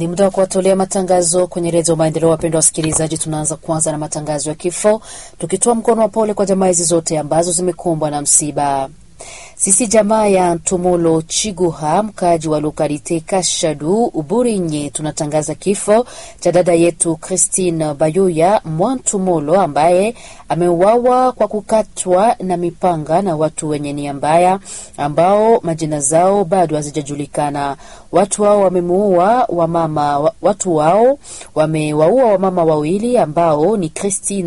Ni muda wa kuwatolea matangazo kwenye redio Maendeleo. Wapendwa wasikilizaji, tunaanza kwanza na matangazo ya kifo, tukitoa mkono wa pole kwa jamaa hizi zote ambazo zimekumbwa na msiba. Sisi jamaa ya Ntumolo Chiguha, mkaaji wa lokalite Kashadu Uburinye, tunatangaza kifo cha dada yetu Christine Bayuya Mwantumolo ambaye ameuawa kwa kukatwa na mipanga na watu wenye nia mbaya ambao majina zao bado hazijajulikana. Watu wao wamemuua wamama, watu wao wamewaua wamama wawili ambao ni Christine